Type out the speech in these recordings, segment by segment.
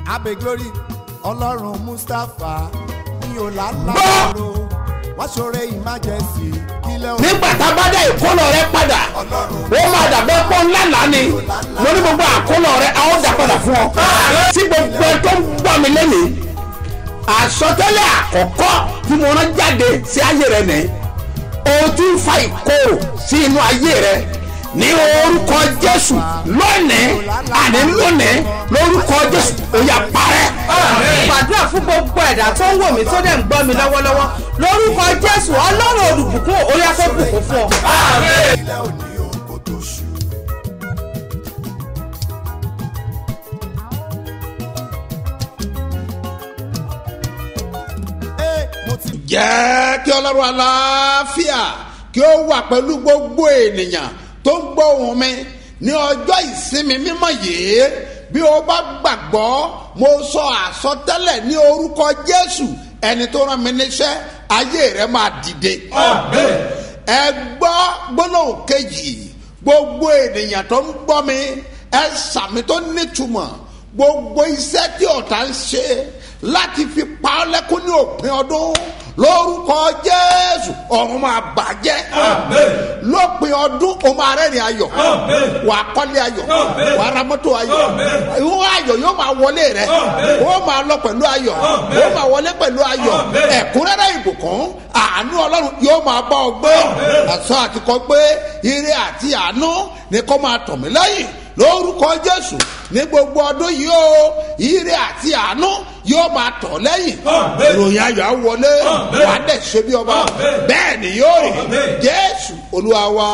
abe glory ọlọ́run mustapha ní ọ̀làlá Gbọ́! ro wọ́n ṣoore emergency kílẹ̀ òun nígbà tá a bá dá ìkólọ rẹ padà ó máa dàbẹ́ pọ́ ńlá lánì lórí gbogbo àkólọ rẹ a ó dà padà fún ọ. tí gbogbo ẹ tó ń gbọ́ mi lẹ́nìí àsọtẹ́lẹ̀ àkọ́kọ́ tí mo rán jáde sí ayé rẹ nìyí o ti ń fa ìkorò sí inú ayé rẹ ní orúkọ jésù lónìí àní lónìí lórúkọ jésù ó yá parẹ́. gbàdúrà fún gbogbo ẹ̀dá tó ń wò mí tó dẹ̀ ń gbọ́ mi lọ́wọ́lọ́wọ́ lórúkọ jésù ọlọ́run olùbùkún orí afẹ́bùkún fún ọ. kílẹ̀ òní òun kò tó ṣù. Ee, mo ti jẹ́ kí ọlọ́run aláfíà kí ó wà pẹ̀lú gbogbo ènìyàn tó ń gbọ́ ohùn mi ní ọjọ́ ìsinmi mímọ́ yìí bí o bá gbàgbọ́ mo sọ àsọtẹ́lẹ̀ ní orúkọ jésù ẹni tó rán mi níṣẹ́ ayé rẹ máa dìde. ẹ gbọ́ gbólóhùn kejì gbogbo ènìyàn tó ń gbọ́ mi ẹ sàmì tó nítumọ̀ gbogbo iṣẹ́ tí ọ̀tá ń ṣe láti fi pa ọ́ lẹ́kún ní òpin ọdún lórúkọ jésù ọ̀run máa bàjẹ́ lópin ọdún o máa rẹ́rìn ayọ̀ wà á kọ́lé ayọ̀ wà á ra mọ́tò ayọ̀ ìwọ ayọ̀ yóò máa wọlé rẹ ó máa lọ pẹ̀lú ayọ̀ ó máa wọlé pẹ̀lú ayọ̀ ẹ̀kúnrẹ́rẹ́ ìbùkún àánú ọlọ́run yóò máa bá ọ gbé àṣọ àtikọ́ pé ire àti àánú ni kò máa tọ̀ mí lẹ́yìn lórúkọ jésù ní gbogbo ọdún yìí o ire àti àánú yóò máa tọ̀ lẹ́yìn ìròyìn ayọ̀ á wọlé wà á dẹ̀ ṣe bí ọba bẹ́ẹ̀ ni yóò rí jésù olúwa wa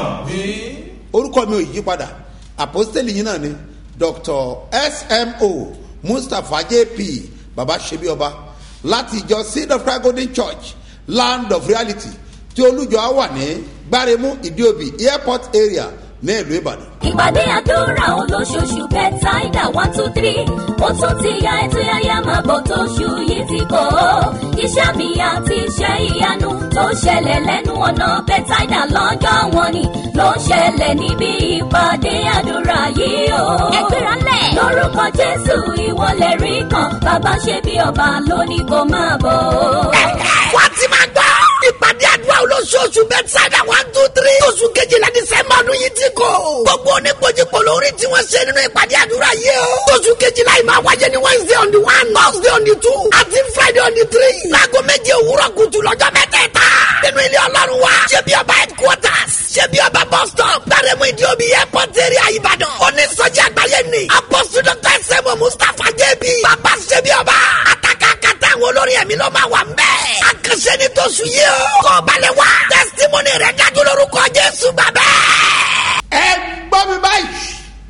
orúkọ mi ò yí padà àpọ́sítélì yìí náà ni dr smo mustapha jp baba ṣe bí ọba láti ìjọ seed of christ golden church land of reality tí olùjọ á wà ní gbáremú ìdíòbí airport area ní ìlú ìbàdàn. ìpàdé àdúrà olóṣooṣù bẹ́tàìdà one two three ó tún ti ya ètò yáyá máa bọ̀ tóṣù yìí ti kọ́ ọ́ iṣẹ́ mi àti iṣẹ́ ìyanu tó ṣẹlẹ̀ lẹ́nu ọ̀nà bẹ́tàìdà lọ́jọ́ wọn ni ló ṣẹlẹ̀ níbi ìpàdé àdúrà yìí o. ẹgbẹ́ra lẹ̀. lórúkọ jésù ìwọlẹ̀ rí kan bàbá ṣe bí ọba lónìí kò máa bọ̀. wá ti máa gbọ́. ìpàdé àdúrà olóṣooṣù bẹ́tsáìdà one two three. oṣù kejìlá dísẹ́mbà ọdún yìí ti kò. gbogbo oníkojúkò lórí tí wọ́n ṣe nínú ìpàdé àdúrà yìí o. oṣù kejìlá yìí máa wáyé ní wednesday on the one thursday on the two àti friday on the three. láago méje òwúrọ̀ kùtù lọ́jọ́ mẹ́tẹ̀ẹ̀ta. nínú ilé ọlọ́run wa. ṣé bí ọba headquarters. ṣé bí ọba bus stop. gbàrẹ́mú ìdíòbí airport area ìbàdàn. onísọjí àgbáyé ni. apọ́sù dr sẹ́mu mustapha jẹ́bi. bàbá ṣé bí ọba. àtàkà kàtà àwọn olórin ẹ̀mí ló máa wà ń bẹ́ẹ̀. àkànṣe ni tó sùn yìí o. kọ́ balẹ̀ wá. testimony rẹ̀ dájú lórúkọ jésù bàbá. ẹ gbọ́ mi báyìí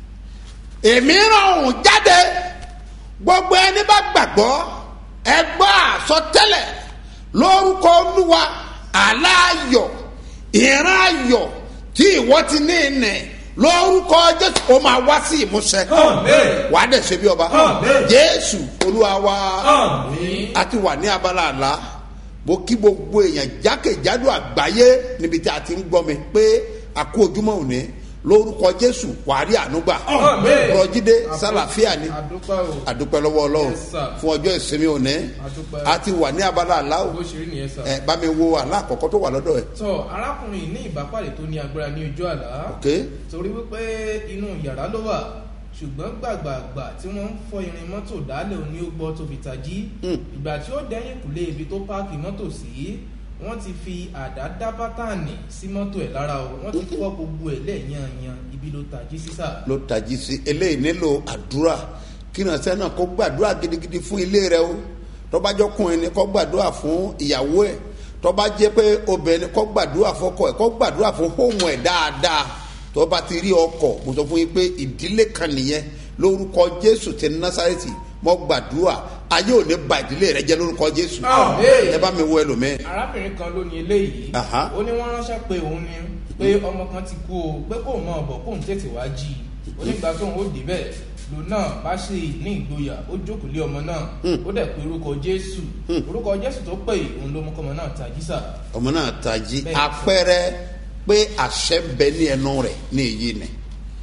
èmi ràn òun jáde gbogbo ẹni bá gbàgbọ́ ẹ gbọ́ àsọtẹ́lẹ̀ lórúkọ olúwa aláàyọ̀ ìran ayọ̀ tí ìwọ ti ní ìnẹ̀ lórúkọ jésù ó máa wá sí ìmúṣẹ wàá dẹ̀ ṣe bí ọba jésù olúwa wa a ti wà ní abala àlá mo kí gbogbo èèyàn jákèjádò àgbáyé níbi tí a ti ń gbọ́ mi pé a kú ojúmọ́ òní lórúkọ jésù wàárí ànúgbà rọjídé sálàfíà ni àdúpẹ́ o àdúpẹ́ lọ́wọ́ ọlọ́run Yes, sir. fún ọjọ́ ìsinmi òní Àdúpẹ́. a ti wà ní abala àlá o bó ṣe rí nìyẹn sà. ẹ bá mi wo àlá àkọ́kọ́ tó wà lọ́dọ̀ ẹ̀ tọ arákùnrin yìí ní ìbápàdé tó ní agbára ní ojú àlá ok torí wípé inú yàrá ló wà ṣùgbọ́n gbàgbàgbà tí wọ́n ń fọ irin mọ́tò dálẹ̀ òní ó gbọ́ tó fi tají ìgbà tí ó dẹ́yìn kùlé ibi tó páàkì mọ́tò sí wọ́n ti fi àdá dá bátànì sí mọ́tò ẹ̀ lára o wọ́n ti fọ́ gbogbo ẹ̀ lẹ́ẹ̀yàn-yan ibi ló tají sísà. ló tají sí eléyìí nílò àdúrà kí ìrànṣẹ́ náà kó gbàdúrà gidigidi fún ilé rẹ o tọ́bajọ́kùnrin ni kó gbàdúrà fún ìyàwó ẹ̀ tọ́ba jẹ́ pé obìnrin kó gbàdúrà fọ́kọ ẹ̀ kó gbàdúrà fún hóhùn ẹ̀ dáadáa tọ́ba ti rí ọkọ̀ mo sọ fún yín pé ìdílé kan nìyẹn lórúkọ jésù ti násàrẹ́tì mo gbàdúrà ayé ò ní ba ìdílé rẹ jẹ́ lórúkọ jésù Àmín. ẹ bá mi wo ẹlòmíì arábìnrin kan ló ní eléyìí Aha. ó ní wọn ránṣẹ́ pé òun ni pé ọmọ kan ti kú o pé kóun máa bọ̀ kóun tètè wá jí i ó nígbà tóun ó débẹ̀ lò náà bá ṣe ní ìgboyà ó jókòó lé ọmọ náà ó dẹ̀ pé orúkọ jésù orúkọ jésù tó pè òun ló mú kọ́mọ náà tají sà ọmọ náà tají Bẹ́ẹ̀. apẹrẹ pé àṣẹ bẹ ní ẹnu rẹ ní èyí ni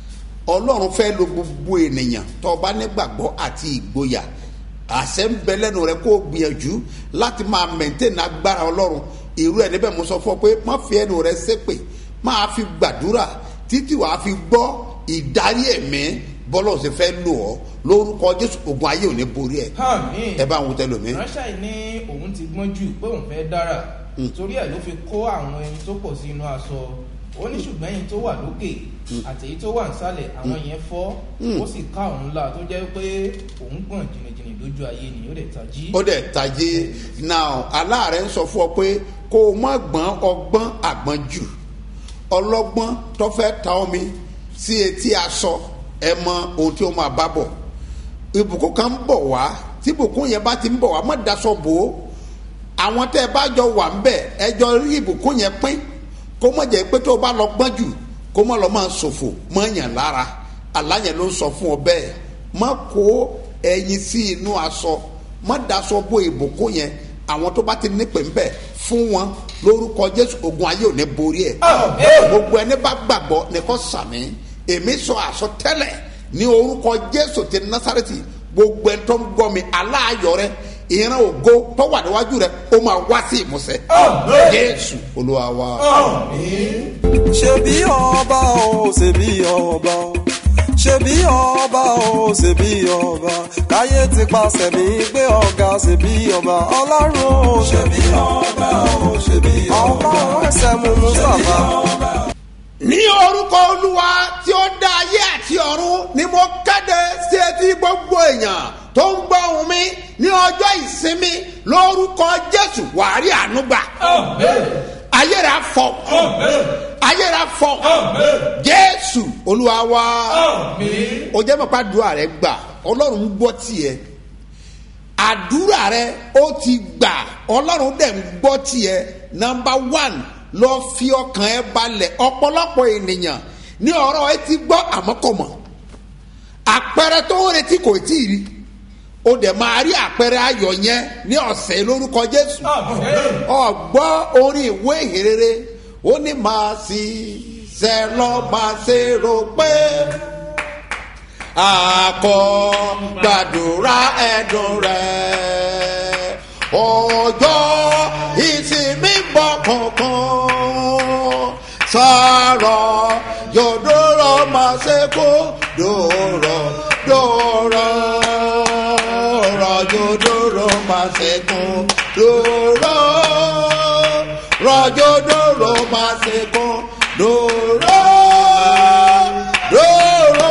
ọlọ́run fẹ́ lo gbogbo ènìyàn tó o bá nígbàgbọ́ àti ìgboyà àṣẹ ń bẹ lẹ́nu rẹ kó o gbìyànjú láti máa mẹ̀ntẹ́nì agbára ọlọ́run irú ẹ̀ níbẹ̀ mo sọ fún ọ pé má fi ẹnu rẹ ṣépè máa fi gbàdúrà títí wàá fi gbọ́ ìdarí ẹ̀mí bọ́lá ọ̀sẹ̀ fẹ́ lò ọ́ lórúkọ jésù ogun ayé ò ní borí ẹ̀ àmín ẹ bá àwọn tẹ́lẹ̀ mi. ránṣẹ́ yìí ní òun ti gbọ́n jù pé òun fẹ́ dára torí ẹ̀ ló fi kó àwọn ẹyin tó pọ̀ sí inú aṣọ ó ní ṣùgbọ́n ẹyin tó wà lókè àti èyí tó wà nísàlẹ̀ àwọn yẹn fọ́ ó sì ká òun ńlá tó jẹ́ pé òun gbọ̀n jìnnìjìnnì lójú ayé ni ó dẹ̀ tají. ó dẹ̀ tajé now aláàrẹ̀ ń sọ fún ọ pé kó o má gbọ́n ọgbọ́n àgbọ́n jù ọlọ́gbọ́n tó fẹ́ ta omi sí etí aṣọ ẹ mọ ohun tí ó máa bá bọ̀ ìbùkún kan ń bọ̀ wá tí ìbùkún yẹn bá ti ń bọ̀ wá má daṣọ bò ó àwọn tẹ́ ẹ bá jọ wà ń bẹ̀ ẹ jọ rí ìbùkún yẹn pín kó má jẹ́ pé tó o bá lọ gbọ́n jù kó má lọ máa ṣòfò mọ́ yàn lára aláyẹn ló ń sọ fún ọ bẹ́ẹ̀ má kó ẹyin sí inú aṣọ má daṣọ bo ìbùkún yẹn àwọn tó bá ti nípè ń bẹ̀ fún wọn lórúkọ jésù ogun ayé ò ní borí ẹ̀ gbogbo ẹni bá gbàgbọ́ ní kò sàmì èmi sọ àsọtẹ́lẹ̀ ní orúkọ jésù ti násàrẹ́tì gbogbo ẹni tó ń gbọ́ mi aláàyọ̀ rẹ ìran ògo tó wà níwájú rẹ ó máa wá sí ìmúsẹ jésù olúwa wa. ṣebí ọba o ṣebí ọba o ṣebí ọba o ṣebí ọba káyé ti pàṣẹ mi gbé ọ̀gá ṣebí ọba ọlọ́run o ṣebí ọba o ṣebí ọba ọba ẹsẹ̀ mú mustapha. ní orúkọ olúwa tí ó dá ayé àti ọ̀run ni mo kéde sí etí gbogbo èèyàn tó ń gbọ́ ohùn mi ní ọjọ́ ìsinmi lórúkọ jésù wàárí ànúgbà ayé rẹ̀ afọ ayé rẹ̀ afọ jésù olúwa wa ó jẹ́ mọ̀pá àdúrà rẹ̀ gbà ọlọ́run ń gbọ́ tiẹ̀ àdúrà rẹ̀ ó ti gbà ọlọ́run dẹ̀ ń gbọ́ tiẹ̀ nọmba one lọ fi ọkàn ẹ balẹ̀ ọ̀pọ̀lọpọ̀ ènìyàn ní ọ̀rọ̀ ẹ ti gbọ́ àmọ́ kò mọ̀ àpẹẹrẹ tó ń retí kò tí ì rí o dẹ̀ máa rí àpẹẹrẹ ayọ̀ yẹn ní ọ̀sẹ̀ lórúkọ jésù ọ̀gbọ́ orin ìwé ìhìnrere ó ní máa sì ṣe lọ́ máa ṣe rò pé àkọ́ gbàdúrà ẹ̀dùn rẹ̀ ọjọ́ ìsinmi bọ̀ kankan sọ̀rọ̀ yòdòrò máa ṣe kó dòrò dòrò rọ̀ yòdòrò máa ṣe kó dòrò rọ̀ yòdòrò máa ṣe kó dòrò dòrò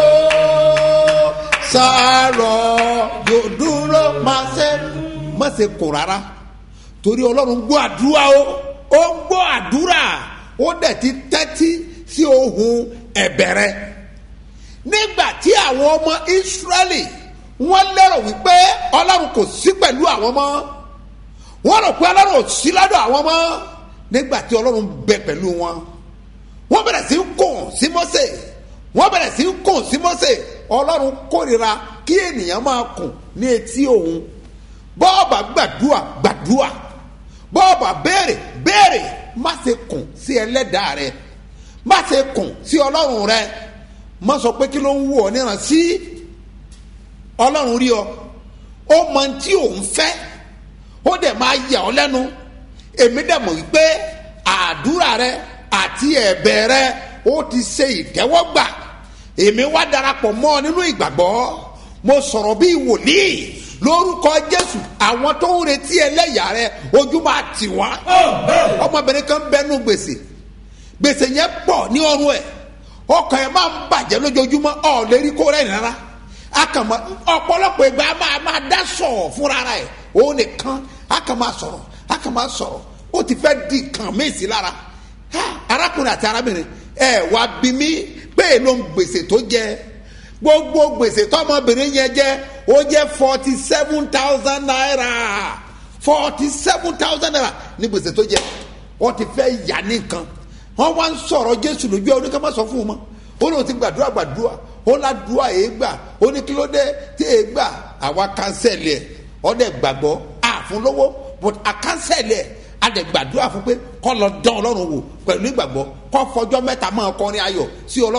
sọ̀rọ̀ yòdòrò máa ṣe má ṣe kò rárá torí ọlọ́run gbọ́ àdúrà o ó gbọ́ àdúrà ó dẹ̀ ti tẹ́tí sí ohun ẹ̀bẹ̀rẹ̀ nígbà tí àwọn ọmọ ìsírẹ́lì wọ́n lérò wípé ọlọ́run kò sí pẹ̀lú àwọn mọ́ wọ́n rò pé ọlọ́run ò sí lọ́dọ̀ àwọn mọ́ nígbà tí ọlọ́run bẹ pẹ̀lú wọn wọ́n bẹ̀rẹ̀ sí í kùn sí mọ́sẹ̀ wọ́n bẹ̀rẹ̀ sí í kùn sí mọ́sẹ̀ ọlọ́run kórìíra kí ènìyàn máa kùn ní etí òun bọ́ọ̀bà gbàdúà gbàdúà bọ́ọ̀bà béèrè béèrè má ṣe kùn sí ẹlẹ́dàá rẹ má ṣe kùn sí ọlọ́run rẹ má sọ pé kí ló ń wù ọ níran sí ọlọ́run rí ọ ó mọ tí òun fẹ́ ó dẹ̀ máa yà ọ́ lẹ́nu èmi dẹ̀ mọ̀ wípé àdúrà rẹ àti ẹ̀bẹ̀ rẹ ó ti ṣe ìtẹ́wọ́gbà èmi wá darapọ̀ mọ́ ọ nínú ìgbàgbọ́ mo sọ̀rọ̀ bí wòlíì lórúkọ jésù àwọn tó ń retí ẹlẹ́yà rẹ ojú máa tì wọ́n ọmọbìnrin kan bẹnu gbèsè gbèsè yẹn pọ̀ ní ọrùn ẹ̀ ọkàn ẹ̀ máa ń bàjẹ́ lójoojúmọ́ ọ̀ lérí kó rẹ̀ rárá akàmọ́ ọ̀pọ̀lọpọ̀ ìgbà máa máa dá sọ̀rọ̀ fúnra rẹ̀ òun nìkan akàmọ́ sọ̀rọ̀ akàmọ́ sọ̀rọ̀ ó ti fẹ́ di kàn mí sí lára Ha, arákùnrin àti arábìnrin ẹ wá bí mi pé èlò ń gbèsè tó jẹ gbogbo gbèsè tọmọbìnrin yẹn jẹ ó jẹ forty seven thousand naira forty seven thousand naira ní gbèsè tó jẹ wọ́n ti fẹ́ yà nìkan wọ́n wá ń sọ̀rọ̀ jésù lójú ẹ̀ oníkà má sọ fún un mọ́ ó lóun ti gbàdúrà gbàdúrà ó ládùúà èé gbà ó ní kí ló dé tí èé gbà àwa kánsẹ̀lì ẹ̀ ọ̀dẹ̀ gbàgbọ́ àfún lówó but àkánsẹ̀lì ẹ̀ adẹ̀ gbàdúrà fún pé kọ́ lọ dán ọlọ́run wò pẹ̀lú ìgbàgbọ́ kọ́ fọjọ́ mẹ́ta máa kọrin ayọ̀ sí ọlọ́run kó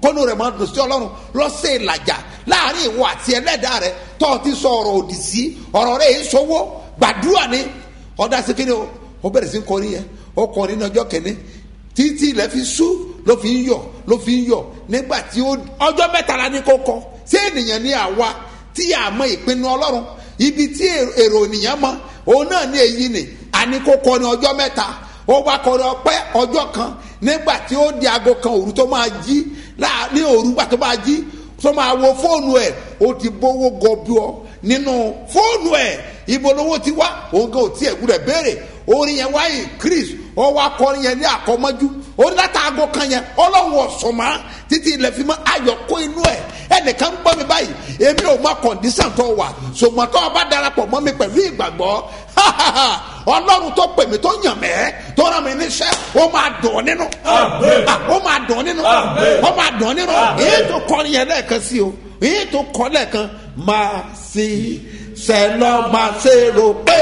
kónú rẹ̀ máa dùn sí ọlọ́run lọ́sẹ̀ ìlàjà láàrin ìwọ àti ẹlẹ́dàá rẹ̀ tó o ti sọ ọ̀rọ̀ òdì sí ọ̀rọ̀ rẹ̀ yìí sọ́wọ́ gbàdúrà ni ọ̀dà sí kíni o ó bẹ̀rẹ̀ sí kọrin yẹn ó kọrin ní ọjọ́ kẹ́ni títí ilẹ̀ fi sú ló fi ń yọ̀ ló fi ń yọ̀ nígbà tí ó ọjọ́ mẹ́tàlá ní kó kọ sí ènìyàn ní àwa tí a mọ ìpinnu ọlọ́run ibi tí èrò ènìyàn mọ òun náà ní èyí ni àní kó kọ ní ọjọ́ mẹ́ta ó wá kọrin ọpẹ́ ọjọ́ kan nígbà tí ó di aago kan òru tó máa jí láà- ní òru gbà tó máa jí tó máa wo fóònù ẹ̀ ó ti bówó gọbí ọ nínú fóònù ẹ̀ ibo lówó ti wá òun gan ò tí ẹ̀ gbúdọ̀ béèrè orin yẹn wáyé chris ó wá kọrin yẹn ní àkọmọ́jú ó ní láti aago kan yẹn ọlọ́run ọ̀sọ̀mọ́ títí ilẹ̀ fi mọ́ ayọ̀ kó inú ẹ̀ ẹnìkan gbọ́ mi báyìí èmi ò mọ kọ̀ǹdísàn tó wà ṣùgbọ́n tó o bá darapọ̀ mọ́ mi pẹ̀lú ìgbàgbọ́ ọlọ́run tó pè mí tó yàn mẹ́ tó rán mi níṣẹ́ ó máa dùn ọ́ nínú Ah, ó máa dùn ọ́ nínú ó máa dùn ọ́ nínú èyí tó kọrin yẹn lẹ́ẹ̀kan sí o èyí tó kọ lẹ́ẹ̀kan máa sí sẹ́lọ́ máa ṣe rò pé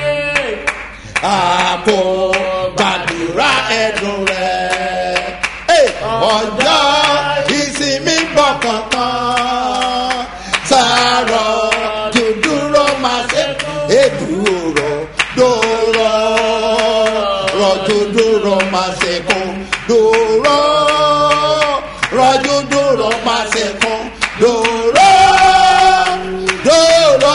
àpò gbàdúrà ẹ̀dùn rẹ̀. Ẹ, ọjọ́ ìsinmi bọ̀ kankan sàárọ̀ dúdúró máa ṣe èdúró dòrò rọ̀jò dòrò máa ṣe kún dòrò rọ̀jò dòrò máa ṣe kún dòrò dòrò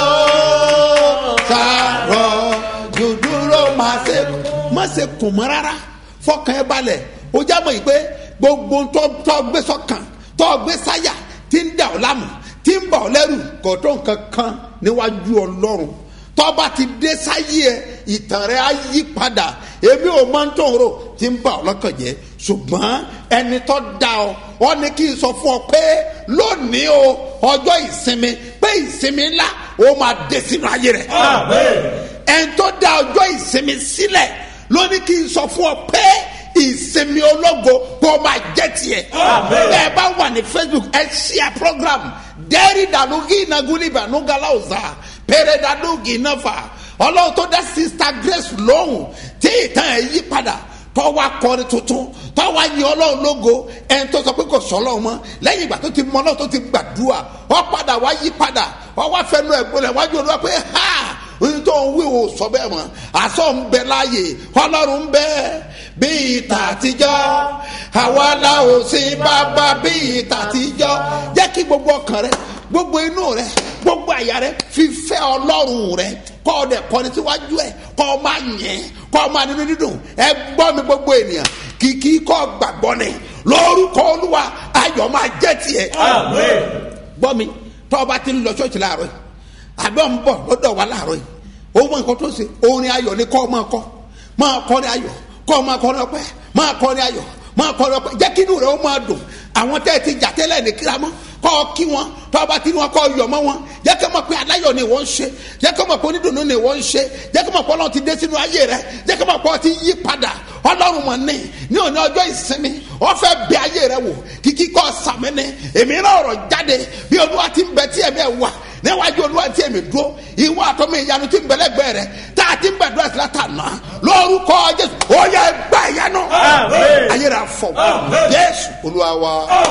sàárọ̀ dúdúró máa ṣe má ṣe kùn mọ́ rárá fọkàn ẹ balẹ̀ ó já mọ̀ yìí pé gbogbo tó tó gbé sọ́kàn tó gbé sáyà tí ń dà ọ́ lámù tí ń bà ọ́ lẹ́rù kò tó nǹkan kan níwájú ọlọ́run tọ́ba ti dé sáyé ẹ ìtàn rẹ á yí padà èmi ò máa ń tó ń rò tí ń bà ọ́ lọ́kàn jẹ́ ṣùgbọ́n ẹni tó da ọ ọ ní kí n sọ fún ọ pé lónìí o ọjọ́ ìsinmi pé ìsinmi ńlá ó máa dé sínú ayé rẹ ẹni tó da ọjọ́ ìsinmi sílẹ̀ ló ní kí n sọ fún ọ pé ìsinmi ológo kó máa jẹ́ tiẹ̀. bẹ́ẹ̀ bá wà ní facebook ẹ ṣíà program dẹ́rì dàlúgì nagúlì bànúgàlà ọ̀zà pẹ̀rẹ̀ dàlúgì náfà ọlọ́run tó dá sista grace lóhùn tí ìtàn ẹ̀ yí padà tọ́wọ́ akọrin tuntun tọ́wọ́ anyi ọlọ́run lógo ẹni tó sọ pé kò sọ ọlọ́run mọ́ lẹ́yìn ìgbà tó ti mọ ọlọ́run tó ti gbàdúrà ọ padà wá yí padà ọ wá fẹnu ẹ̀ gbọ́dọ̀ wájú olúwa pé ha ohun tó ń wí o sọ bẹ́ẹ̀ mọ́ àsọ ń bẹ láàyè ọlọ́run ń bẹ bí ìta àtijọ́ àwa la ò sí bàbá bí ìta àtijọ́ jẹ́ kí gbogbo ọkàn rẹ gbogbo inú rẹ gbogbo àyà rẹ fífẹ́ ọlọ́run rẹ kọ́ ọ dẹ̀ kọ́ni síwájú ẹ̀ kọ́ ọ máa yẹn kọ́ ọ máa nínú dídùn ẹ gbọ́ mi gbogbo ènìyàn kìkì kọ́ gbàgbọ́ ni lórúkọ olúwa ayọ̀ máa jẹ́ tiẹ̀ gbọ́ mi tọ́ ọba ti ń lọ ṣọ́ọ̀ṣì láàárọ̀ yìí àbẹ́ ń bọ̀ lọ́dọ̀ wa láàárọ̀ yìí ó mọ nǹkan tó ṣe orin ayọ̀ ni kọ́ ọ máa kọ́ máa kọrin ayọ̀ kọ́ ọ máa kọrin ọpẹ́ máa kọrin ayọ̀ máa kọrin ọpẹ́ jẹ́ kí inú rẹ̀ ó máa dùn àwọn tẹ́ ẹ ti jà tẹ́lẹ̀ ní kíramọ́ kọ́ ọ kí wọn tọ́ ọba tí wọn kọ́ ọ yọ̀ mọ́ wọn jẹ́ kí wọ́n mọ̀ pé aláyọ̀ ni wọ́n ń ṣe jẹ́ kí wọ́n mọ̀ pé onídùnnú ni wọ́n ń ṣe jẹ́ kí wọ́n mọ̀ pé ọlọ́run ti dé sínú ayé rẹ jẹ́ kí wọ́n mọ̀ pé ọ ti yí padà ọlọ́run mọ̀ ní ní òní ọjọ́ ìsinmi wọ́n fẹ́ bẹ ayé rẹ wò kíkí kọ́ sàmì ní èmi náà ọ̀rọ̀ jáde bí olúwa ti ń bẹ tí ẹ̀mí ẹ̀ wà níwájú olúwa tí èmi dúró ìwọ àtọmọ ìyanu tí ń bẹlẹgbẹ rẹ tá a ti ń gbàdúrà sí látàná lórúkọ jésù ó yẹ gbà ìyanu ayé rẹ afọ jésù olúwa wa.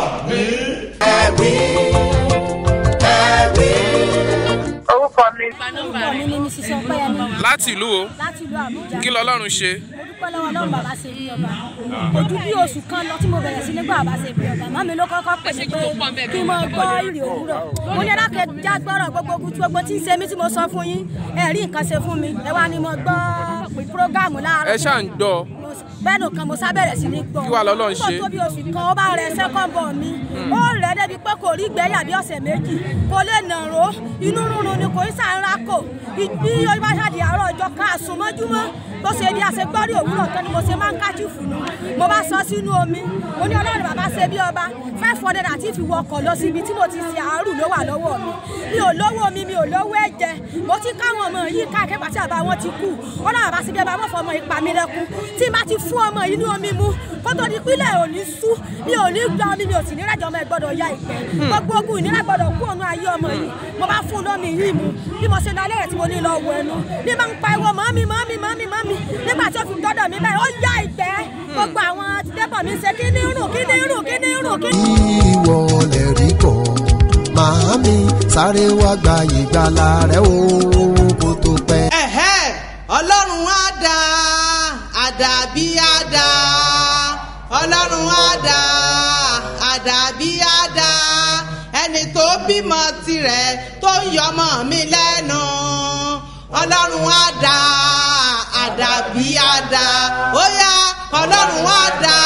orúkọ mi orúkọ mi ni mrs ọpẹyẹmí láti ìlú o láti ìlú àbújá kí lọlọ́run ṣe mo dúpẹ́ lọ́wọ́ lọ́wọ́ bàbá ṣe bí ọba ojú bí oṣù kan lọ tí mo bẹ̀rẹ̀ sí nígbà bàbá ṣe bí ọba màmí ló kọ́kọ́ pè mí pé kí n mọ gbọ́ ìrì òwúrọ̀ mo ní alákẹ́ já gbọ́rọ̀ gbogbo ogun tí gbogbo tí ń ṣe mí tí mo sọ fún yín ẹ rí nǹkan ṣe fún mi ẹ wá ní mo gbọ́ prógámù láàárọ̀ ẹ ṣáà ń gbọ́ bẹ́ẹ̀ nìkan mo sábẹ̀rẹ̀ sí ní gbọ́ Kí wàá lọ́lọ́run ṣe? nígbà tó bí oṣù kan ó bá rẹ sẹ́kọ̀n bọ̀ mi ó rẹ̀ débi pé kò rí gbẹ́yà bí ọ̀sẹ̀ méjì kò lè nàró inú rúnrun ni kò í sàárà kò bí ó bá ṣàdì àárọ̀ ọjọ́ ká àsùnmọ́júmọ́ bó ṣe di àṣegbọ́rí òwúrọ̀ tán ni mo ṣe máa ń kájú fùnú mo bá sọ sínú omi mo ní ọlọ́run bàbá ṣe bí ọba five hundred àti fi wọkọ̀ lọ síbi tí mo ti ṣe àárù ló wà lọ́wọ́ mi mi ò lówó mi mi ò lówó ẹ̀jẹ̀ mo ti káwọn ọmọ yìí káàkiri pàtí àbá wọn ti kú ọlọ́run bàbá ṣe bí ọba mọ̀ fọmọ ìpa mi lẹ́kún tí n bá ti fún ọmọ yìí ní omi mu kó tó di pílẹ̀ ò ní sú mi ò ní gba omi mi ò sì ní rẹ̀jọ̀ ọmọ ẹ̀ gbọ́dọ̀ ya ìpẹ́ gbogbo ogun ìnira gbọ́dọ̀ kú òun ayé ọmọ yìí mo bá fún un lómi yìí mu bí mo ṣe lọ alẹ́ rẹ̀ tí mo ní lọ wọ ẹnu bí máa ń pa ẹwọ mọ́mí mọ́mí mọ́mí mọ́mí mi nígbà tí ó fi dọ́dọ̀ mi báyìí ó yá ìgbẹ́ gbogbo àwọn débọ̀ mi ṣe kí ní rùn kí ní rùn kí ní rùn kí ní ìwọ lè rí kọ́ màámi sáré wá gba ìgbàlà rẹ o kó tó pẹ́. ẹ̀hẹ́ ọlọ́run á dá àdàbí á dá ọlọ́run á dá àdàbí á dá ẹni tó bímọ tirẹ̀ tó ń yọmọ mi lẹ́nu ọlọ́run á dá àdàbí á dá ó yá ọlọ́run á dá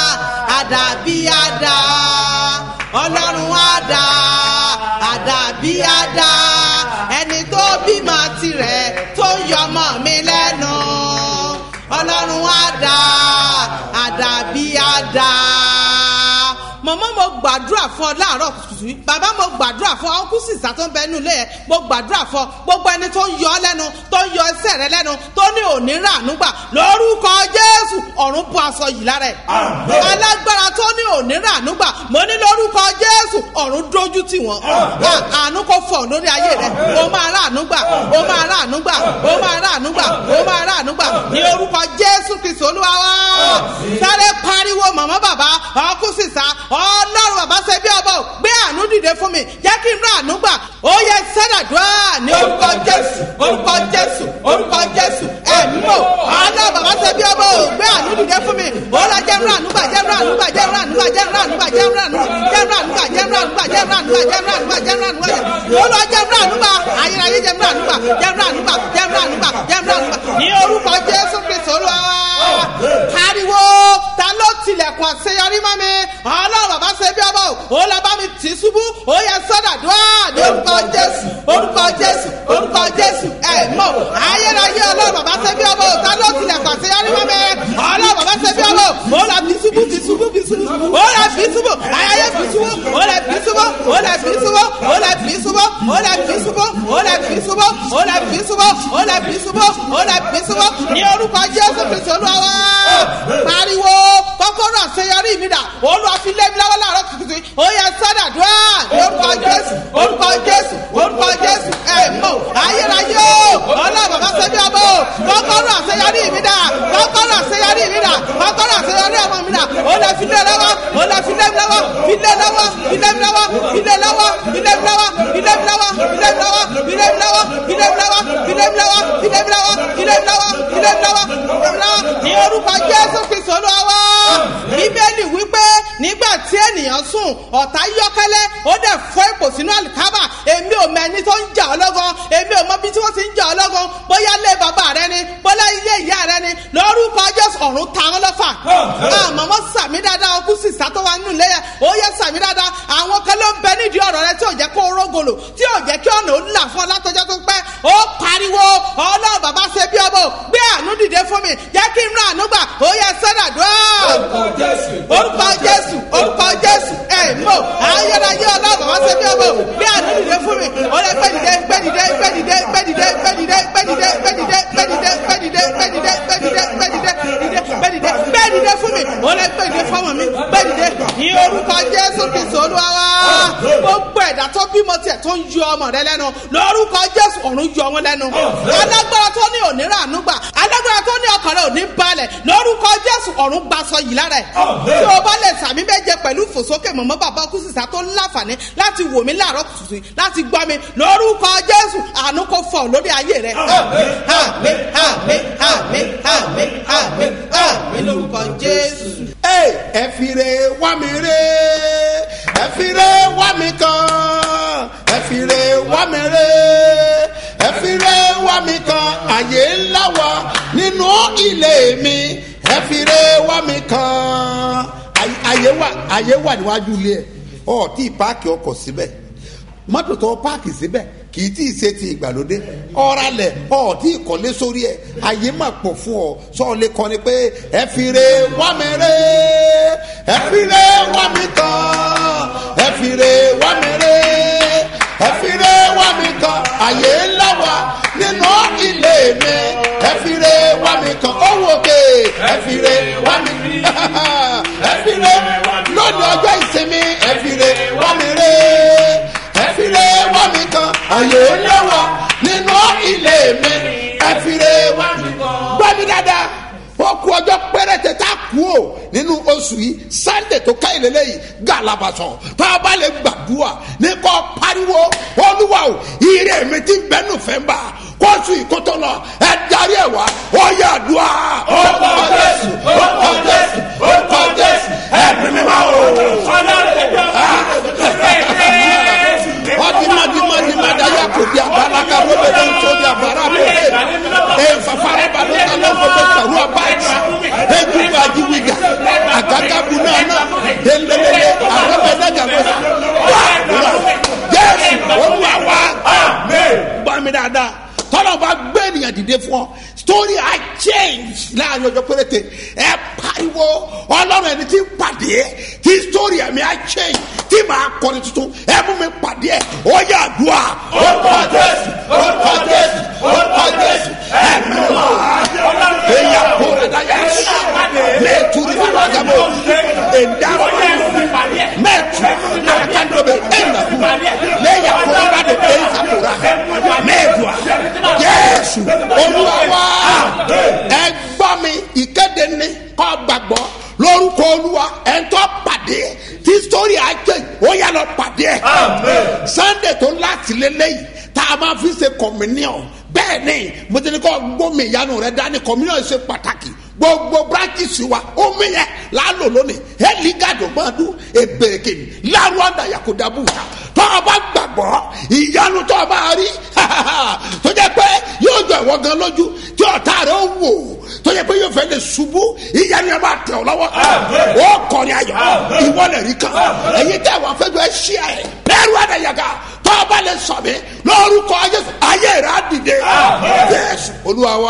àdàbí á dá ọlọ́run á dá àdàbí á dá ẹni tó bímọ tirẹ̀ tó ń yọmọ mi lẹ́nu ọlọ́run á dá àdàbí á dá mọ̀mọ́ mo gbàdúrà fún ọ láàárọ̀ kùtùkùtù yìí bàbá mo gbàdúrà fún ọ kú sísà tó ń bẹ nínú ilé ẹ mo gbàdúrà fún ọ gbogbo ẹni tó ń yọ ọ lẹ́nu tó ń yọ ẹsẹ̀ rẹ lẹ́nu tó ní òní ràánú gbà lórúkọ jésù ọ̀run bọ́ aṣọ yìí lára ẹ̀ alágbára tó ní òní ràánú gbà mo ní lórúkọ jésù ọ̀run dójú tì wọ́n À- àánú kò fọ̀ lórí ayé rẹ o máa ràánú gbà o máa ràánú gbà o máa ràánú gbà o máa ràánú gbà ní orúkọ jésù kristu olúwa wá sáré pariwo màmá bàbá ọkú sísá ọlọ́run bàbá ṣe bí ọbọ̀ gbé àánú dìde fún mi jẹ́ kí n ràánú gbà ó yẹ sẹ́dàdúrà ní orúkọ jésù orúkọ jésù orúkọ jésù ẹ̀mí mọ̀ ọlọ́run bàbá ṣe bí ọbọ̀ gbé àánú dìde fún mi ó lọ jẹ́ ràánú gbà jẹ́ ràánú gbà jẹ́ ràánú gbà jẹ́ ràánú gbà jẹ́ ràánú jẹ́ ràánú gbà jẹ́ ràánú gbà jẹ́ ràánú gbà jẹ́ ràánú gbà jẹ́ ràánú gbà ó lọ jẹ́ ràánú gbà ayérayé jẹ́ ràánú gbà jẹ́ ràánú gbà jẹ́ ràánú gbà jẹ́ ràánú gbà ní orúkọ jésù kristu olúwa pariwo ta ló tilẹ̀kùn àṣeyọrí mọ́ mi ọlọ́run bàbá ṣe bí ọmọ ò lọ bá mi tì í ṣubú ó yẹ sọ́dàdúrà ní orúkọ jésù orúkọ jésù orúkọ jésù ẹ̀ mọ̀ ayérayé ọlọ́run bàbá ṣe bí ọmọ ò ta ló tilẹ̀kùn àṣeyọrí mọ́ mi ọlọ́run bàbá ṣe bí ọmọ ò lọ fi ṣubú fi ṣubú fi ṣubú ó lọ fi ṣubú ayẹyẹ fi ṣubú ó lọ fi ṣubú ó lọ fi ṣubú ó lọ fi ṣubú ó lọ fi ṣubú ó lọ fi ṣubú ó lọ fi ṣubú ó lọ fi ṣubú ó lọ fi ṣubú ní orúkọ jésù kristu olúwa wá pariwo kọ́kọ́rọ́ àṣeyọrí mi dà olúwa fi lé mi lọ́wọ́ láàárọ̀ kùtùkùtù ó yẹ sádàdúrà ní orúkọ jésù orúkọ jésù orúkọ jésù ẹ mọ ayérayé o ọlọ́run bàbá sẹ́bí ọmọ o kọ́kọ́rọ́ àṣeyọrí mi dà kọ́kọ́rọ́ àṣeyọrí mi dà kọ́kọ́rọ́ àṣeyọrí ọmọ mi dà ó lọ fi lé lọ́wọ́ ó lọ fi lé mi lọ́wọ́ fi lé lọ́wọ́ fi lé mi lọ́wọ́ fi lé lọ́wọ́ fi lé mi lọ́wọ́ fi lé mi lọ́wọ́ fi lé mi lọ́wọ́ fi lé mi lọ́wọ́ fi lé mi lọ́wọ́ fi lé mi lọ́wọ́ fi lé mi lọ́wọ́ fi lé mi lọ́wọ́ fi lé mi lọ́wọ́ fi lé mi lọ́wọ́ ní orúkọ jésù kristu olúwa wá bíbélì wípé nígbà tí ènìyàn sùn ọ̀tá yọ́kẹ́lẹ́ ó dẹ̀ fọ́ ipò sínú àlìkábà èmi ò mọ ẹni tó ń jà ọ́ lọ́gán èmi ò mọ bí tí wọ́n ti ń jà ọ́ lọ́gán bóyá lé bàbá rẹ ni bóyá ilé ìyá rẹ ni lórúkọ jésù ọ̀run ta wọ́n lọ́fà àmọ́ wọ́n sàmì dáadáa ọkú sísá tó wà nínú ilé yẹn ó yẹ sàmì dáadáa àwọn kan ló ń bẹ nídìí ọ̀rọ̀ rẹ tí ò jẹ́ kó rógolo tí ò jẹ́ kí ọ̀nà ó là fún ọ látọjọ́ tó pẹ́ ó pariwo ọlọ́run bàbá ṣe bí ọmọ gbé àánú dìde fún mi jẹ́ kí n rà àánú gbà ó yẹ sẹ́dàdúrà orúkọ jésù orúkọ jésù ẹ mọ ayérayé ọlọ́run bàbá ṣe bí ọmọ gbé àánú dìde fún mi ó lẹ gbé dìde gbé dìde gbé dìde gbé dìde gbé dìde gbé dìde gbé dìde gbé dìde gbé dìde gbé dìde gbé dìde gbé dìde gbé dìde gbé dìde fún mi ó lẹ gbé dìde fọmọ mi gbé dìde ní orúkọ jésù kristu olúwa wa gbogbo ẹ̀dá tó bímọ tiẹ̀ tó ń yọ ọmọ rẹ lẹ́nu lórúkọ jésù ọ̀run yọ wọn lẹ́nu alágbára tó ní òní ràánú gbà alágbára tó ní ọkàn rẹ òní balẹ̀ lórúkọ jésù ọ̀run gbaṣọ yìí lára ẹ̀ tí o bá lè sàmì méje pẹ̀lú fòsókè mọ̀mọ́ bàbá kú sísá tó ń láǹfààní láti wò mí láàárọ̀ kùtùkùtù láti gbọ́ mi lórúkọ jésù àánú kò fọ̀ lórí ayé rẹ̀ àmì àmì àmì àmì àmì àmì lórúkọ jésù. Ẹ ẹ fi re wá mi re ẹ fi re wá mi kan ẹ fi re wá mi re ẹ fi re wá mi kan àyè ńlá wa nínú ilé mi ẹ fi re wá mi kan Àyè- àyè wà àyè wà níwájú ilé ẹ ọ tí páàkì ọkọ̀ síbẹ̀ mọ́tò tó páàkì síbẹ̀ kì í tí ì ṣe ti ìgbàlódé ọ̀ralẹ̀ ọ̀ tí ì kọ́lé sórí ẹ̀ ayé mà pọ̀ fún ọ sọ́ọ̀lẹ́ kọ́ ni pé ẹ fi re wá mi re ẹ fi re wá mi kan ẹ fi re wá mi re ẹ fi re wá mi kan ayé ńlá wa nínú ilé mi ẹ fi re wá mi kan ó wò ké ẹ fi re wá mi ẹ fi re lónìí ọjọ́ ìsinmi ẹ fi re wá mi re ẹ fi re wá mi kan àyè ńlá wa nínú ilé mi ẹ fi re wá mi kan gbọ́ mi dá oṣù yìí sunday tó ká ìlélẹ́ yìí galabasọ tá a bá lè gbàdúrà ní kò pariwo olúwa o ire mi ti bẹ́ẹ̀ nù fẹ́ bá kóòtù ìkótó lọ ẹ darí ẹ wá ó yà dùá. ó kọ jésù ó kọ jésù ó kọ jésù ẹ mímí máa wò. ọdìmọdìmọdìmọ dayà kò di abala ká ló bẹ lóun tó di abala kò dé ẹ fafara ba ló ta ló fọ bẹ sọrọ abáyé ẹ dùgbà jíwìgà àgàgà bu náà náà délélélé àrẹ́bẹ̀dẹ́gà bó sa wà wà jésù olúwa wà gbọ́ mi dáadáa tọ́lọ̀ bá gbé ènìyàn dìde fún ọ story i change láàrin ọjọ́ péréte ẹ pariwo ọlọ́run ẹni tí ń pàdé tí story ẹ̀mí i change tí màá kọrin tuntun ẹ mú mi pàdé ẹ ó yà dùà ó kọ jésù ó kọ jésù ó kọ jésù ẹ mi wá èyà kóra dáyà mẹ́tùrú alágàbọ̀ ẹ̀dàrọ̀ mẹ́tù àkàndọ̀bẹ̀ ẹ̀nàkú lẹ́yà kóra dáyà ẹ̀yà kóra mẹ́tùà jésù olúwa wá ẹ gbọ́ mi ìkéde ní kọ́ gbàgbọ́ lórúkọ olúwa ẹ̀ ń tọ́ pàdé tí sórí àjẹ ó yà lọ pàdé ẹ̀ sunday tó láti lélẹ́yìí tá a máa fi ṣe communion bẹ́ẹ̀ ni mo ti ní kọ́ gbómi ìyanu rẹ dání communion ṣe pàtàkì gbogbo branches wa omi yẹn lálò lónìí ẹlígàdò máa dún ebèrèkè lárú ọ̀dà yakudabu tó o bá gbàgbọ́ ìyanu tó o bá rí tó jẹ́ pé yóò jọ ìwọ gan lójú tí ọ̀tá rẹ̀ ó wò tó jẹ́ pé yóò fẹ́ lè ṣubú ìyanu yẹn bá tẹ̀ ọ́ lọ́wọ́ ó kọrin ayọ̀ ìwọ lè rí kan èyí tẹ̀ wọ́n fẹ́ jọ ẹ ṣí ẹ̀ lẹ́rú ọ̀dà yaga tó o bá lè sọ mi lórúkọ ayé rẹ̀ á dìde yẹ́sù olúwa wa.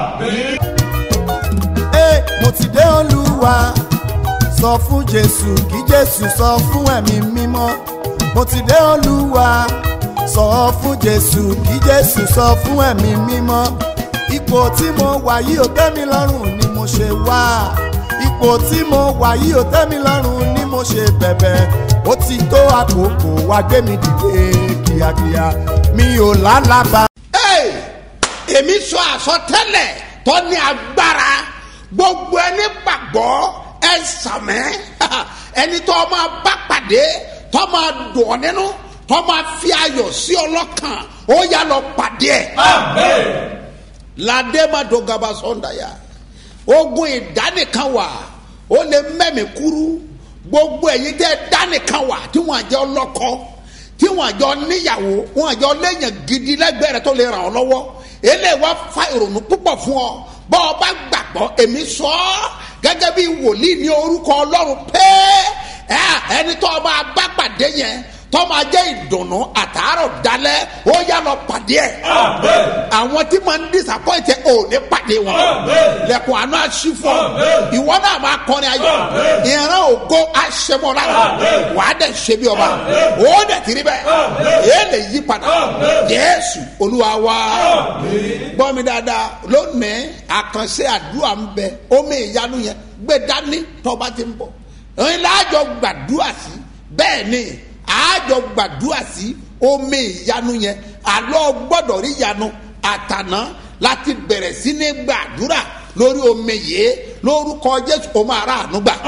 Ee, mo ti dé olúwa sọ fún jésù kí jésù sọ fún ẹ̀mí mímọ́ mo ti dé olúwa sọ fún jésù kí jésù sọ fún ẹ̀mí mímọ́ ipò tí mo wà yìí ò tẹ́ mi lọ́rùn ni mo ṣe wá ipò tí mo wà yìí ò tẹ́ mi lọ́rùn ni mo ṣe bẹ̀bẹ̀ ó ti tó àkókò wá gbé mi dìde kíákíá mi ò lálàbà. Hey! èmi sọ àsọtẹ́lẹ̀ tó ní agbára gbogbo ẹni gbàgbọ́ ẹ sàmẹ́ ẹni tó máa bá pàdé tó máa dùn ọ́ nínú tó máa fi ayọ̀ sí ọlọ́kàn ó yà lọ pàdé ẹ̀. ládé má dọ̀gàbà sọ̀ndàyà ogun ìdánìkan wà ó lè mẹ́mí kúrú gbogbo ẹ̀yin tẹ́ dánìkan wà tí wọ́n àjẹ́ ọlọ́kọ́ tí wọ́n àjọ níyàwó wọ́n àjọ lẹ́yìn gidi lẹ́gbẹ̀ẹ́ rẹ tó lè ràn ọ́ lọ́wọ́ eléyìí wá fa ìrònú púpọ̀ fún ọ bọ́ ọ bá gbàgbọ́ èmi sọ ọ́ gẹ́gẹ́ bí wòlíì ní orúkọ ọlọ́run pé ẹ ẹni tó ọba bá pàdé yẹn tó máa jẹ́ ìdùnnú àtàárọ̀ dalẹ̀ ó yá lọ pàdé ẹ̀ àwọn tí máa ń disappoint ẹ̀ ò ní pàdé wọn lẹ́kùn àánú àṣìfọ́ ìwọ náà máa kọrin ayọ̀ ìran ògo àṣemọ́lá wàá dẹ̀ ṣe bí ọba ó dẹ̀ tiri bẹ́ẹ̀ èé lè yí padà jésù olúwa wá gbọ́ mi dáadáa lónìí àkànṣe àdúrà ń bẹ omi ìyanu yẹn gbé dání tọ́ba ti ń bọ̀ ẹ̀yin láàjọ gbàdúrà sí bẹ́ẹ̀ ni àjọ gbàdúrà sí omi ìyanu yẹn àlọ́ gbọ́dọ̀ rí ìyanu àtàná láti bẹ̀rẹ̀ sí ní gbàdúrà lórí omi yìí lórúkọ jésù ó máa rà àánú gbà.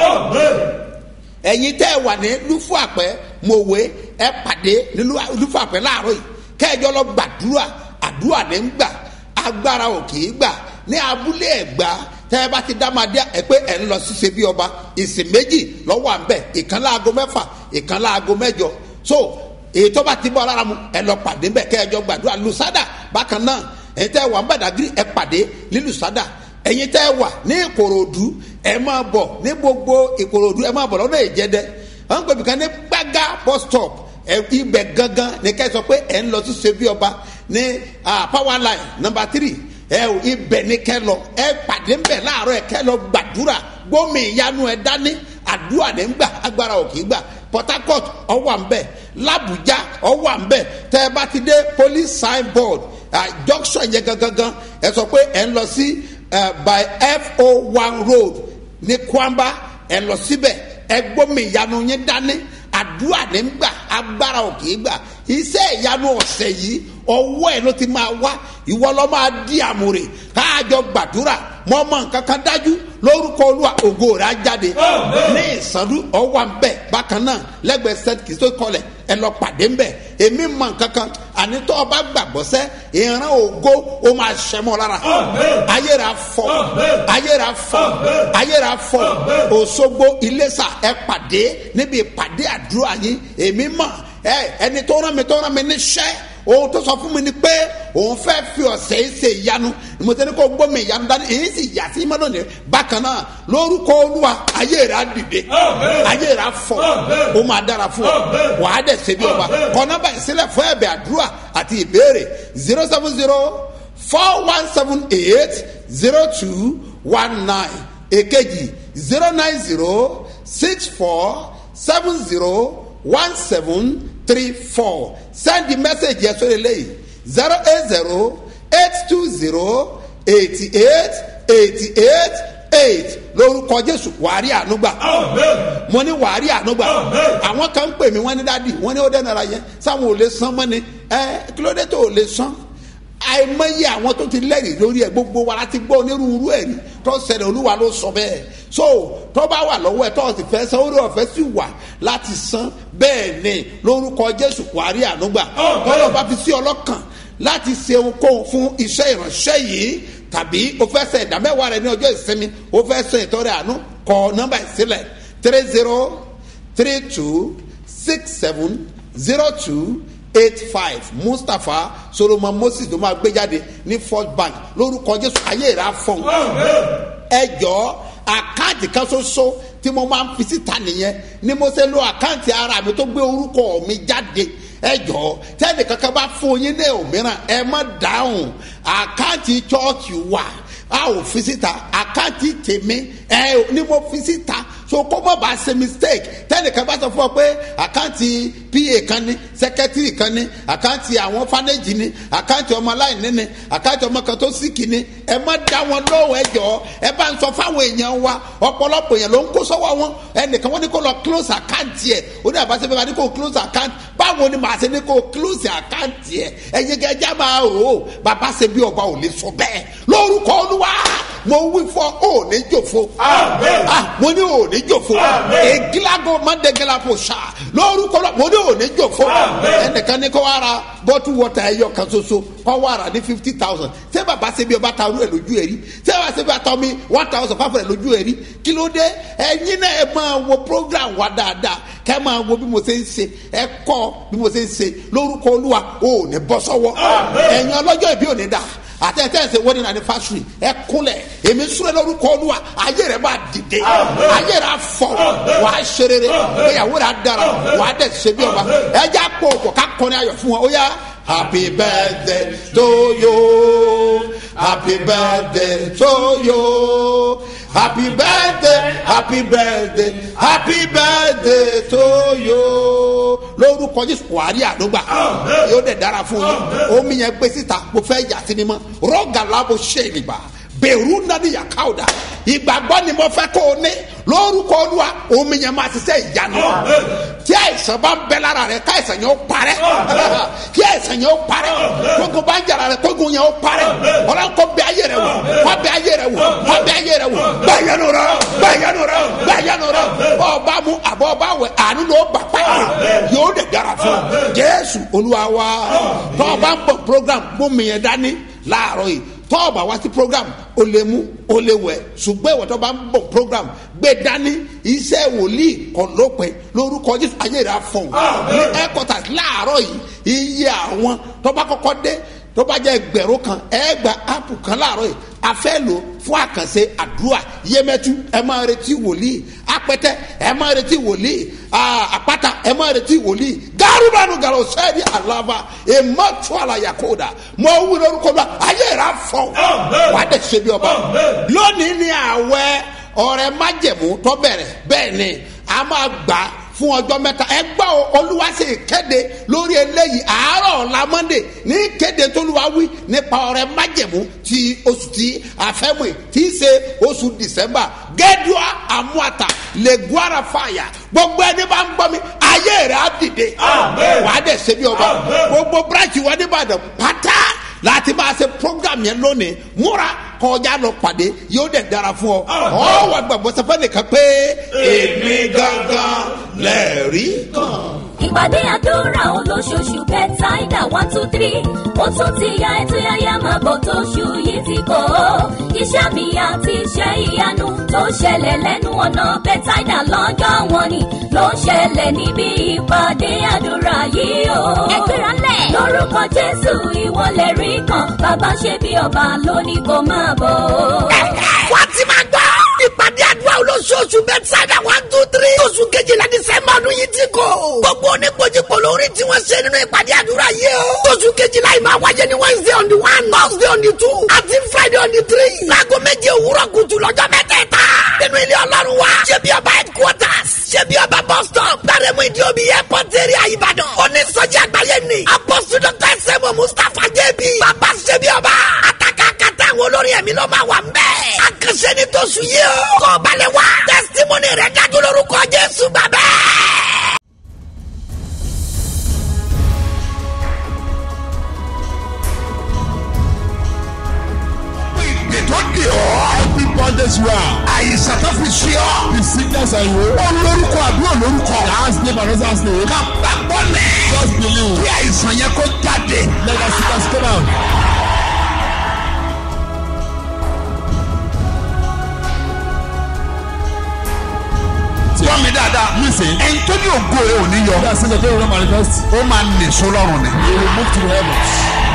ẹ̀yin tẹ́ ẹ wà ní lúfú àpẹ́ mòwe ẹ pàdé ní lúfú àpẹ́ láàárọ̀ yìí kẹ́ẹ̀jọ́ lọ gbàdúrà àdúrà ní ń gbà agbára ò kì í gbà ní abúlé ẹ̀gbá tẹ́ ẹ bá ti dá máa dé ẹ pé ẹ̀ ń lọ sí ṣe bí ọba ìsìn méjì lọ́wọ́ à ń bẹ̀ ìkan láago mẹ́fà ìkan láago mẹ́jọ so èyí tó bá ti bọ́ lára mu ẹ lọ pàdé bẹ́ẹ̀ kẹ́ ẹ jọ gbàdúrà lùsádà bákan náà ẹ̀yin tẹ́ ẹ wà ń bàdàgírí ẹ pàdé ní lùsádà ẹ̀yin tẹ́ ẹ wà ní ìkòròdú ẹ máa bọ̀ ní gbogbo ìkòròdú ẹ máa bọ̀ lọ́nà ìjẹ́dẹ́ wọ́n ń pè mí kan ní gbága bus stop ẹ ibẹ̀ gangan ní kẹ́ ẹ sọ pé ẹ ń lọ sí ṣe bí ọba ní power line number three ẹ ò ibẹ̀ ní kẹ́ lọ ẹ pàdé ń bẹ̀ láàárọ̀ ẹ kẹ́ lọ gbàdúrà gbómi ìyanu ẹ dání àdúrà ní gbà agbára ò kì í gbà port harcourt ọwọ́ à ń bẹ̀ làbújá ọwọ́ à ń bẹ̀ tẹ́ ẹ bá ti dé police signboard junction yẹn gangan ẹ sọ pé ẹ ń lọ sí by fo one road ní kwamba ẹ lọ síbẹ̀ ẹ gbómi ìyanu yín dání àdúrà ní gbà agbára ò kì í gbà iṣẹ́ ìyanu ọ̀sẹ̀ yìí ọwọ́ ẹ̀ ló ti máa wá ìwọ lọ́ máa di àmúre káàjọ gbàdúrà mọ mọ nǹkan kan dájú lórúkọ olúwa ògo rẹ̀ á jáde ní ìsàndú ọwọ́ nbẹ bákan náà lẹ́gbẹ̀ẹ́ st kìstó kọlẹ̀ ẹ lọ pàdé nbẹ èmi mọ nǹkan kan ànitọ́ ọba gbàgbọ́ sẹ́ ìran ògo ó máa ṣẹmọ́ lára ayéra fọ ayéra fọ ayéra fọ òṣogbo iléṣà ẹ pàdé níbi ìpàdé àdúrà yín èmi mọ ẹ ẹni tó rán mi tó rán mi níṣẹ́ ohun tó sọ fún mi ni pé òun fẹ́ fi ọ̀sẹ̀ yìí ṣe ìyanu mo tẹ́ ní kó gbọ́ mi ìyanu dání èyí sì yà sí mọ́tò ní bákan náà lórúkọ olúwa ayé rẹ̀ á dìde ayé rẹ̀ á fọ ó máa dára fún ọ wàá dẹ̀ ṣe bí ọba kọ nọ́mbà ìsílẹ̀ fún ẹ̀bẹ̀ àdúrà àti ìbéèrè zero seven zero four one seven eight zero two one nine èkejì zero nine zero six four seven zero one seven three four send the message yẹn sórí eléyìí zero eight zero eight two zero eighty eight eighty eight eight lórúkọ jésù wàárí ànúgbà mo ní wàárí ànúgbà àwọn kan ń pè mí wọn ní dádì wọn ní ó dẹ́nara yẹn sáwọn ò lè san mọ́ ni ẹ kí ló dé tó ò lè san àìmọye àwọn tó ti lẹ́rìí lórí ẹ̀ gbogbo wa láti gbọ́ onírúurú ẹ̀rí tó ṣẹlẹ̀ olúwa ló sọ bẹ́ẹ̀ so tó bá wà lọ́wọ́ ẹ̀ tó o sì fẹ́ san orí ọ̀fẹ́ sì wà láti san bẹ́ẹ̀ ni lórúkọ jésù wàárí ànúgbà tọ́lọ́ bá fi sí ọlọ́kàn láti ṣe ohunkóhun fún iṣẹ́ ìránṣẹ́ yìí tàbí o fẹ́ sẹ ìdámẹ́wàá rẹ ní ọjọ́ ìsinmi o fẹ́ sẹ ìtọ́rẹ àánú kọ nọ́mbà ìsílẹ̀ three zero three two six seven zero two eight five mustapha solomon moses ló máa gbé jáde ní first bank lórúkọ jésù ayé ìrà fọhùn ẹ jọ àkáǹtì kan ṣoṣo tí mo máa ń fi síta nìyẹn ni mo ṣe lo àkáǹtì ara mi tó gbé orúkọ mi jáde ẹ jọ tẹ́lẹ̀ kankan bá fún yín ní òmíràn ẹ má dáhùn àkáǹtì chọ́ọ̀chì wà a ò fi síta àkáǹtì tèmi ẹ ní mo fi síta so kó má bàa ṣe mistake tẹ́lẹ̀ kan bá sọ fún ọ pé àkáǹtì pa kan ní sẹkẹtìrì kan ní àkáǹtì àwọn fánéjì ní àkáǹtì ọmọ aláìní ní àkáǹtì ọmọ kan tó síkì ní ẹ má dá wọn lóhùn ẹ jọ ẹ bá ń sọ fáwọn èèyàn wa ọ̀pọ̀lọpọ̀ èèyàn ló ń kó sọ́wọ́ wọn ẹnìkan wọn ní kó lọ close àkáǹtì ẹ ó ní àbáṣe bẹ́ẹ̀ ní kó close àkáǹtì báwo ni màá ṣe ní kó close àkáǹtì ẹ ẹ̀yin gẹ́gẹ́ máa rò ó bàbá ṣe bí ọba ò lè sọ bẹ́ẹ̀ lórúkọ olúwa mo wí fọ ò ní jòfo mo ní ò ní jòfo egilago mandegelapo sa lórúkọ lọ mo ní ò ní jòfo ẹnìkan ní kó wá ra bọ́tú wọ́tà ẹ̀yọ kan ṣoṣo kó wá ra ní fifty thousand ṣé bàbá ṣe bí ọba ta ọdún ẹ̀ lójú ẹ̀ rí ṣé bàbá ṣe bí ọba ta omi one thousand five hundred lójú ẹ̀ rí kí ló dé ẹ̀yin náà ẹ máa wo program wa dáadáa kẹ́ ẹ máa wo bí mo ṣe ń ṣe ẹ kọ́ bí mo ṣe ń ṣe lórúkọ olúwa ò ní bọ́ sọ́wọ́ ẹ̀yin ọlọ́jọ́ ìbí ò ní dà àtẹ̀tẹ̀ ṣe wedding anniversary ẹ kúnlẹ̀ èmi súnlẹ̀ lórúkọ olúwa ayé rẹ̀ bá dìde ayé rẹ̀ afọ wà á ṣe rere ìyàwó rẹ̀ á dára wà á dẹ̀ ṣe bí ọba ẹ já pọ̀ pọ̀ ká kọ́ni ayọ̀ fún wọn ó yá. happy birthday to you happy birthday to you happy birthday happy birthday happy birthday to you lórúkọ jésù wàhálì àdúgbà yóò dẹ̀ dára fún yín omi yẹn gbé síta mo fẹ́ yà sí ni mọ́ rọ́gà lábo ṣe ìgbà bẹ̀rù nani yakauda ìgbàgbọ́ ni mo fẹ́ kó o ní lórúkọ olúwa omi yẹn máa ṣiṣẹ́ ìyanu tí àìsàn bá ń bẹ lára rẹ káìsàn yẹn ó parẹ́ kí àìsàn yẹn ó parẹ́ kókò bá ń jara rẹ kókò yẹn ó parẹ́ ọlọ́run kó bẹ ayé rẹ wò kó bẹ ayé rẹ wò kó bẹ ayé rẹ wò gbẹ̀yẹnu rẹ gbẹ̀yẹnu rẹ gbẹ̀yẹnu rẹ ọba mu àbọ̀ ọba wẹ̀ àánú ló bà pa yóò dẹ̀ dára fún jésù olúwa wa tọ́ ọba ń bọ̀ program mú mi yẹn dání láàárọ̀ yìí tọ́ọ̀bà wá sí program o lè mú o lè wẹ̀ ṣùgbọ́n ìwọ̀n tó bá ń bọ̀ program gbé dání iṣẹ́ wòlíì kan lópin lórúkọ jésù ayé rẹ̀ afọ̀n ní headquarters láàárọ̀ yìí iye àwọn tó bá kọ́kọ́ dé tó bá jẹ́ ẹgbẹ̀rún kan ẹgbà áàpù kan láàárọ̀ yìí a fẹ́ lò fún àkànṣe àdúrà yẹmẹtu ẹ máa retí wòlíì apẹtẹ ẹ máa retí wòlíì àpáta ẹ máa retí wòlíì garubanu garo sẹ́ẹ̀dì àlàbà èmọ́tò àlàyàkóòdà mọ wí lórúkọ bá ayé rà fọ wà á dẹ̀ ṣe bí ọba lónìí ni àwẹ̀ ọ̀rẹ́ májẹ̀mú tó bẹ̀rẹ̀ bẹ́ẹ̀ ni a máa gbà fún ọjọ́ mẹ́ta ẹ gbọ́ olúwa ṣe kéde lórí eléyìí àárọ̀ ọ̀la monday ní kéde tólúwa wí nípa ọ̀rẹ́ májẹ̀mú ti oṣù tí àfẹ́mù tí í ṣe oṣù december gẹ́dùá àmúàtà lẹ́gùára fàyà gbogbo ẹni bá ń gbọ́ mi ayé rẹ̀ á dìde wà á dẹ̀ ṣe bí ọba gbogbo branch wa nìbàdàn pátá láti máa ṣe program program yẹn lónìí múra kọjá lọ pàdé yóò dẹ̀ dára fún ọ ọ wà gbàgbọ́ sẹfẹ́ nìkan pé èmi gangan lẹ́ẹ̀rí kan. ìpàdé àdúrà olóṣooṣù bẹ́tàìdà one two three ó tún ti ya ètò yáyá máa bọ̀ tó ṣù yìí ti kọ́ iṣẹ́ mi àti iṣẹ́ ìyanu tó ṣẹlẹ̀ lẹ́nu ọ̀nà bẹ́tàìdà lọ́jọ́ wọn ni ló ń ṣẹlẹ̀ níbi ìpàdé àdúrà yìí o. ẹgbẹ́ra lẹ̀. lórúkọ jésù ìwọlẹ̀ rí kan bàbá ṣe bí ọba lónìí kò máa bọ̀. wọ́n ti máa gbọ́. ìpàdé àdúrà olóṣooṣù bẹ́tsáìdà one two three. oṣù kejìlá dísẹ́mbà ọdún yìí ti kò. gbogbo oníkojúkò lórí tí wọ́n ṣe nínú ìpàdé àdúrà yìí o. oṣù kejìlá yìí máa wáyé ní wednesday on the one thursday on the two àti friday on the three. láago méje òwúrọ̀ kùtù lọ́jọ́ mẹ́tẹ̀ẹ̀ta. nínú ilé ọlọ́run wa. ṣé bí ọba headquarters. ṣé bí ọba bus stop. gbàrẹ́mú ìdí omi airport area ìbàdàn. onísọjí àgbáyé ni. apọ́sù dr sẹ́mu mustapha jẹ́bi. bàbá ṣé bí ọba. àtàkàkàtà àwọn olórin ẹ̀mí ló máa wà ń bẹ́ẹ̀. àkànṣe ni tó sùn yìí o. kọ́ balẹ̀ wá. testimony rẹ̀ dájú lórúkọ jésù bàbá. tó di ọ́. every bondage wa. àyíṣà tó fi ṣe ọ́. the sickness and wo. ó lórúkọ àbí ò lórúkọ. last name and other name. ká gbàgbọ́ lẹ̀. just believe. kí àìsàn yẹn kó jáde. let us see us come out. gbọ́ mi dáadáa. listen. ẹni tó ní ògo rẹ̀ ò ní yọ. bí a ṣe lè dé ìrora manifest. ó máa nìṣó lọ́rùn ni. he will move to the heavens.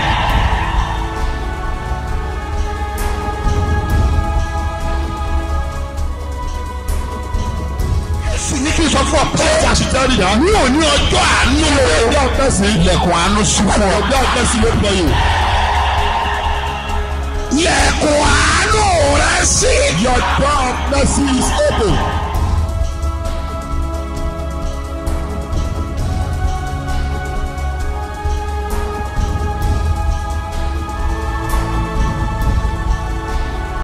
sì ní kí n sọ fún ọ pé àṣetẹ́rì yá. ní òní ọjọ́ àánú o. ọjọ́ ọ̀tẹ́sì. ilẹ̀kùn àánú sùn fún ọ. ọjọ́ ọ̀tẹ́sì ló gbọ́ yìí. ilẹ̀kùn àánú rẹ sí. your door of mercy is open.